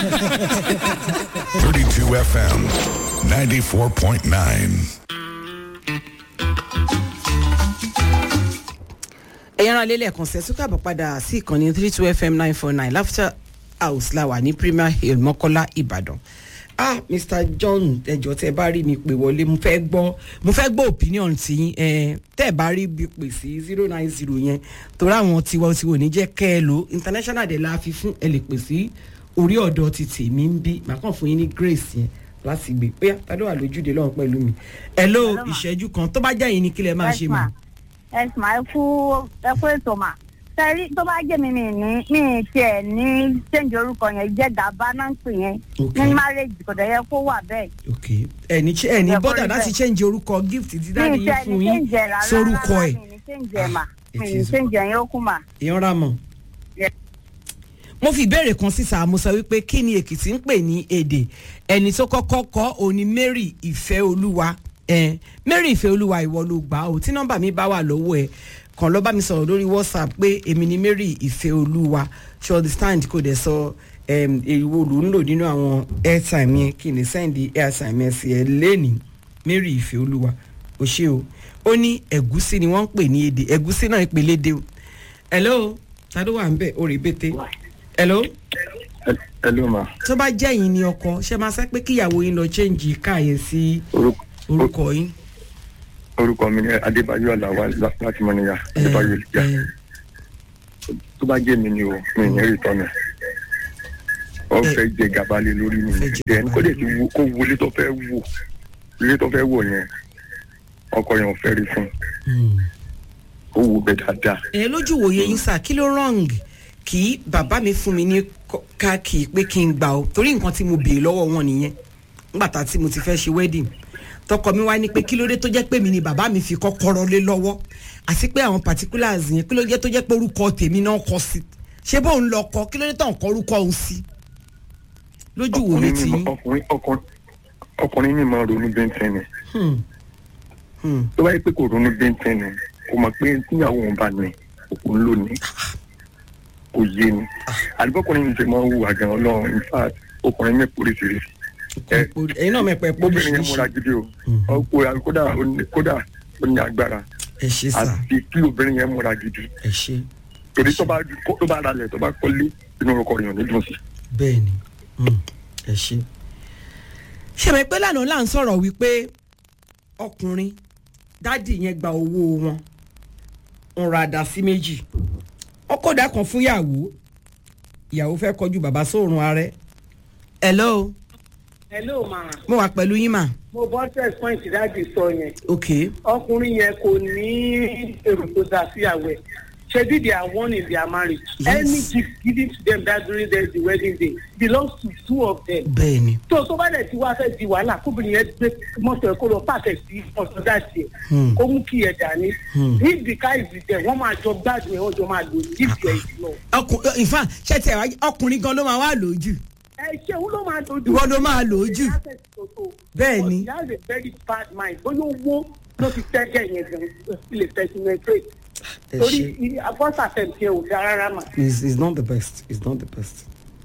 32 FM, 94.9. ẹ̀yin ará lélẹ̀ kan ṣe sókè àbọ̀ padà sí ìkànnì three two fm nine four nine laughter house la wà ní premier hill mọ́kọ́lá ìbàdàn ah mr john ẹjọ tẹ bá rí mi pè wọlé mo fẹ́ gbọ́ mo fẹ́ gbọ́ opinion ti yín ẹ tẹ bá rí bí pè sí zero nine zero yẹn torí àwọn tiwa tiwa ò ní jẹ́ kẹ́ ẹ lò international dẹ̀ la fi fún ẹ lè pè sí orí ọ̀dọ̀ ti tèmi ń bí màá kàn fún yín ní grace yẹn láti gbé pé tádé wà lójúde lọ́hùn pẹ̀lú mi hello Hello, ma. ìṣẹ́jú kan tó bá jẹ́ yín ni kí lẹ máa ṣe mà. ẹ sì máa kú ẹ kú ètò mà sẹ́rí tó bá jẹ́ mi mi ní mi tiẹ̀ ní change orúkọ yẹn jẹ́ gàba náà ń pè yẹn Ok. ní marriage kò dẹ̀ yẹ kó wà bẹ́ẹ̀ ok ẹni ch- ẹni Ẹ bọ́dà kọrí láti bẹ́ẹ̀. change orúkọ gift tí dáàdi mi yín tiẹ̀ fún ní yín change ẹ̀ rárá sórúkọ rárá, ẹ̀ mi ní change ẹ̀ mà it mi ní is- change ẹ̀ yẹn ó kú mà. ìyanra mọ̀. Yes. mo fi ìbéèrè kan síta mo sọ wípé kí ni èkìtì ń pè ní èdè ẹni tó kọ́kọ́ kọ́ òní mary ìfẹ́ olúwa eh, mary ìfẹ́ olúwa ìwọ ló gbà ó tí nọ́mbà mi bá wà lọ́wọ́ ẹ̀ kàn lọ́ bá mi sọ̀rọ̀ lórí whatsapp pé èmi ni mary ìfẹ́ olúwa ṣe understand kò dẹ̀ sọ em, èwo ló ń lò nínú àwọn airtime yẹn kí n lè send airtime yẹn sí ẹ lẹ́nìí mary ìfẹ́ olúwa ò ṣe o ó ní ẹ̀gúsí ni wọ́n ń pè ní èdè ẹ̀gúsí náà ìpele dé o hello ta ló wà ń bẹ̀ orí bété hello Hello ma. tó bá jẹ́ yín ni ọkọ ṣe máa sẹ́ pé kíyàwó yín lọ chẹ́ǹjì káàyè sí Orúkọ orúkọ yín. orúkọ mi ni Adébáyọ̀ Àlàwà lá- láti Mọ́níyà. Eh, Adébáyọ̀ Olùjà. eh, Tó bá jẹ́ mi ni o, mi ì ní rí tọ́nà. Wọ́n Eh. fẹ́ jẹ gàba lé lórí mi. Fẹ́ jẹ Then gàba kó lé lè ti wo kó wo ilé tó fẹ́ wò. Ilé tó fẹ́ wò yẹn. Ọkọ yẹn ò fẹ́ rí fún. hmm. Ó wò bẹ́ẹ̀ dáadáa. ẹ lójú wòye yín sà kí ló wrong kí bàbá mi fún mi ní kọ- káàkì pé kí n gbà ó torí nǹkan tí mo béèrè lọ́wọ́ wọn nìyẹn nígbà tá tí mo ti fẹ́ ṣe wedding tọkọ mi wá ní pé kí ló dé tó jẹ́ pé mi ni bàbá mi fi kọ́kọ́rọ́ lé lọ́wọ́ àti pé àwọn particulars yẹn kí ló jẹ́ tó jẹ́ pé orúkọ tèmi náà kọ sí ṣé bóun lọ kọ kí ló dé tó ń kọ orúkọ òun sí lójú wòye Ọkùnrin tí ní yín. ọkùnrin ọkùnrin ọkùnrin ní máa ronú bẹ́ńtẹ́ ni. Hmm. Hmm. Tó bá yẹ pé kò ronú bẹ́ńtẹ́ ni, kò mọ̀ pé tíyàwó òun bá ní òun ló ní. Kò yé ni. Àdìbọ́kùnrin mi ti máa ń hùwà gan ọlọ́run in fact ọkùnrin mi pòríṣiríṣi. Ẹ- ẹ̀yin náà mẹ́pẹ́ pé obìnrin yẹn múra gidi o ọkùnrin kódà ó ní- kódà ó ní agbára ẹ ṣe sà àti kí obìnrin yẹn múra gidi ẹ ṣe torí tó bá tó bá ralẹ̀ tó bá kọ́lé inú ọkọ rẹ̀ ò ní dùn sí. bẹ́ẹ̀ ni Hmm. ẹ ṣe. ṣèmi pé lánàá là ń sọ̀rọ̀ wípé ọkùnrin dádì yẹn gba owó wọn ń ra àdá sí méjì ọkọ̀ dà kan fún ìyàwó ìyàwó fẹ́ kọjú bàbá sóòrùn ààrẹ. hello hello ma mo wà pẹ̀lú yín mà. mo bọ́ test point dáàdi sọ yẹn ok ọkùnrin yẹn kò ní èrò tó dáa síyàwó ẹ̀ ṣebí they are one in their marriage Yes. any gift given to them that during their the wedding day belongs to two of them bẹ́ẹ̀ ni tó tó bá dẹ̀ ti wá fẹ́ di wàhálà kóbìnrin yẹn gbé mọ́tò ẹ̀ kó lọ pàṣẹ sí ọ̀sán dàtì ẹ̀ Hmm. kó mú kí ẹ̀ dání Hmm. if the car is with them wọ́n máa jọ gbádùn ẹ̀ wọ́n jọ máa lò ní if there is no. ọkùnrin in fact ṣé tiẹ̀ wá ọkùnrin gan ló máa wá lójú ẹ ṣé òun ló máa dojú. Ìwọ ló máa lò ó jù. Bẹ́ẹ̀ ni. he has a very bad mind bóyá owó ló fi tẹ́jẹ̀ yẹn gan lè penetrate. ẹ torí ṣe. first attempt yẹn ò dáa rárá mà. is is not the best is not the best.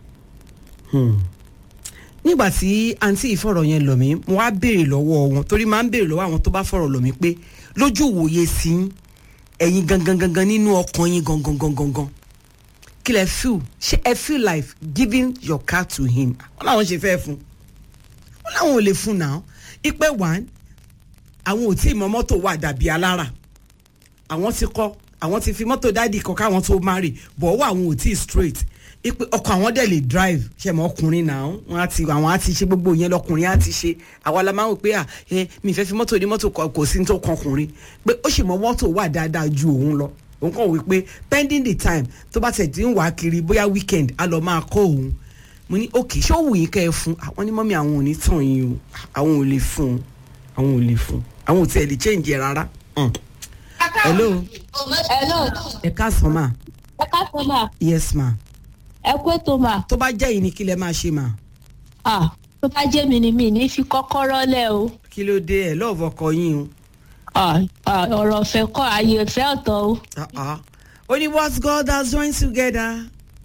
Hmm. nígbà tí àǹtí ìfọ̀rọ̀ yẹn lọ̀ mí mo wá béèrè lọ́wọ́ wọn torí máa ń béèrè lọ́wọ́ àwọn tó bá fọ̀rọ̀ lọ̀ mí pé lójú ìwòye sí yín, ẹ̀yin gangan gangan nínú ọkàn yín gangan gangan gangan kí lẹ feel ṣé ẹ feel like giving your car to him wọn làwọn ṣe fẹ́ fún wọn làwọn ò lè fún náà ipe one àwọn ò tí ì mọ mọ́tò wà dàbí alára àwọn ti kọ́ àwọn ti fi mọ́tò dáàdì kọ́ káwọn tó marry bọ̀ ọwọ́ àwọn ò tí ì straight ipe ọkọ̀ àwọn dẹ̀ lè drive ṣe mọ́ ọkùnrin náà wọ́n á ti àwọn á ti ṣe gbogbo yẹn lọkùnrin á ti ṣe àwa la máa ń wò pé à ẹ mi fẹ́ fi mọ́tò ní mọ́tò kọ- kò sí ní tó kan ọkùnrin pé ó sì mọ mọ́tò wà dáadáa ju òun lọ òun kàn wí pé pending the time tó bá tẹ̀ tí ń wà á kiri bóyá weekend á lọ máa kọ́ òun mo ní òkè ṣé ó wù yín kẹ́ ẹ fún àwọn ní mọ́mí àwọn ò ní tàn yín o àwọn ò lè fún un àwọn ò lè fún un àwọn ò tiẹ̀ lè change ẹ̀ rárá. Mm. hello hello ẹ káàsán ma ẹ káàsán mà yes ma ẹ kú ètò mà tó bá jẹ́ yìí ni kí lẹ máa ṣe ma ah tó bá jẹ́ mi ni mi ní fi kọ́kọ́rọ́ lẹ̀ o kí ló dé ẹ lọ́ọ̀fọ̀ ọkọ yín o ah ah, ọ̀rọ̀ ọ̀fẹ́ kọ́ ààyè ìfẹ́ ọ̀tọ̀ o Ah, ah. ó ní what God has joined together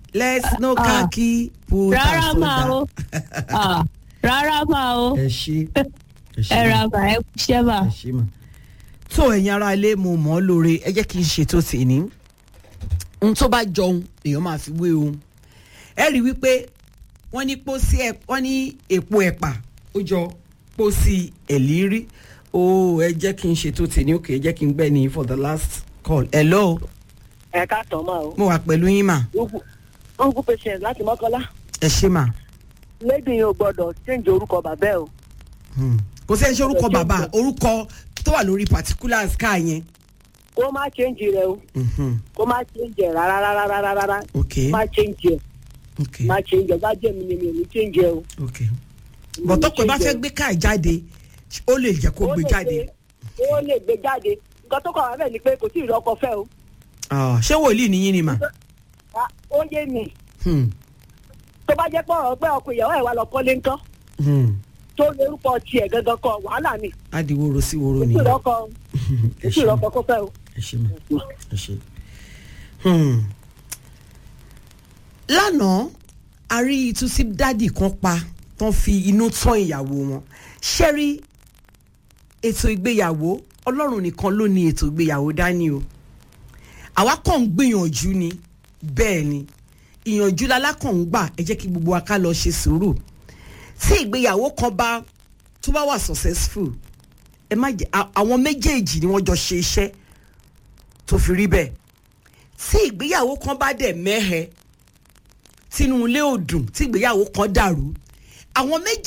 let's no Ah. khaki put rárá and máa o soda. Ah, rárá máa o ẹ ṣe ẹ ṣe ẹ mà, ra bà ẹ kúṣẹ́ mà. ẹ ṣe mà. tó ẹ̀yin ará ilé mo mọ̀ ọ́ lóore ẹ jẹ́ kí n ṣètò tì ní ohun tó bá jọun èèyàn máa fi wé ohun ẹ rí i wípé wọ́n ní pósí ẹ̀ wọ́n ní èpo ẹ̀pà ó jọ pósí ẹ̀lírí ó ẹ jẹ́ kí n ṣètò tì ní òkè ẹ jẹ́ kí n gbẹ́ ní for the last call hello ẹ ká tán máa o. mo wà pẹ̀lú yín mà uncle patient láti mọ́kànlá ẹ ṣe mà. lady yẹn ò gbọ́dọ̀ change orúkọ bàbá ẹ o. Hmm. kò sẹ́ni ṣe orúkọ bàbá orúkọ tó wà lórí particulars ká yẹn. kó má change rẹ o Mhm. kó má change ẹ rárá rárá rárá rárá ok má change ẹ ok má change ẹ bá jẹ́ mi ni mi ò ní change ẹ o. ok bọ̀tọ́ pé bá fẹ́ gbé káà jáde ó lè jẹ́ kó Ó gbé lè jáde. gbé- ó lè gbé jáde nǹkan tó kọ̀ wá bẹ́ẹ̀ ni pé kò tí ì rọ́kọ fẹ́ o. Ah, ṣé wòlíì nìyí ni mà. Ah, ó yé mi Hmm. tó bá jẹ́ pé ọ̀rọ̀ pé ọkọ ìyàwó ẹ̀ wá lọ kọ́lé ńkọ́ Hmm. tó lórúkọ tiẹ̀ gangan kọ wàhálà ni á di woro sí woro kò tí ì nìyẹn. rọ́kọ ẹ kò tí ì ṣe rọ́kọ kó fẹ́ o. ẹ ṣe mà ẹ ṣe. Hmm. lánàá a rí ìtúsí dádì kan pa tán fi inú tán ìyàwó wọn ṣẹ́rí ètò ìgbéyàwó ọlọ́run nìkan ló ní ètò ìgbéyàwó dání o àwa kàn ń gbìyànjú ni bẹ́ẹ̀ ni ìyànjú lalákàn ń gbà ẹ jẹ́ kí gbogbo wa ká lọ ṣe sùúrù tí ìgbéyàwó kan bá tó bá wà successful ẹ má jẹ à- àwọn méjèèjì ni wọ́n jọ ṣe iṣẹ́ tó fi rí bẹ́ẹ̀ tí ìgbéyàwó kan bá dẹ̀ mẹ́hẹ tínú ilé ò dùn tí ìgbéyàwó kan dàrú àwọn méjèèjì.